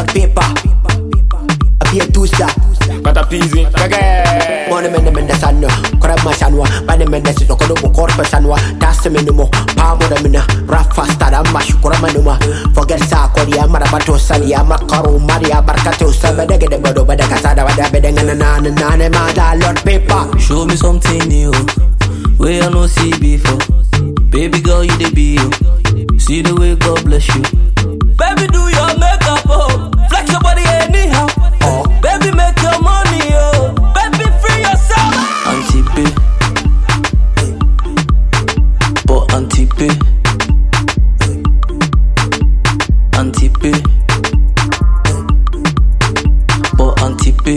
Lord paper. I be a two-star. But a peasy, kage. Money men men the sun, correct my sanwa, bani men the sit on the corpus sanwa, that's the minimum, palm of the mina, rap faster than mash, koramanuma, forget Sakori, Amarabato, Sali, Amakaru, Maria Barcato, Sabadega, the Bodo, Badakasada, Badabedang, and Nana, Nana, Mada, Lord paper. Show me something new, way I no see before. Baby girl, you the be you. See the way God bless you. Baby, do your makeup, oh. Flex your body anyhow. Oh. Baby, make your money, oh. Baby, free yourself. Anti-pay. But anti-pay. Anti-pay. But anti-pay.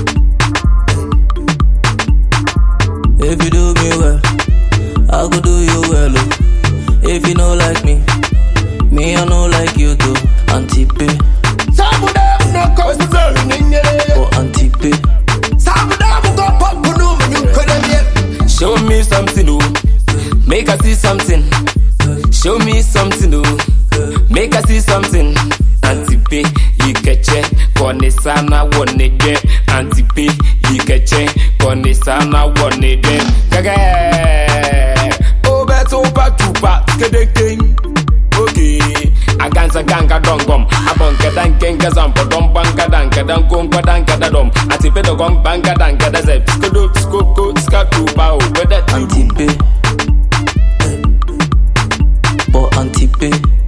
If you do me well, I go do you well. Oh. If you no like me, me I no like you too. Anti-pay, Some of them no cause the burn in your oh anti-pay. Some of them go pop, no, man, you couldn't get. Show me something, oh. Make us see something. Show me something, oh. Make us see something. Antipe, ikeche, kone sana wone de. Antipe, ikeche, kone sana wone de. Kage, obe tupa tupa, skedekeng. Okay, aganza ganga dongom, abonke dankenga zampo dom banka danka dankongwa danka dadom. Atipe dogong banka danka dazep, skodo skoko skatupa o, wede tupa. Anti-pay. But anti-pay.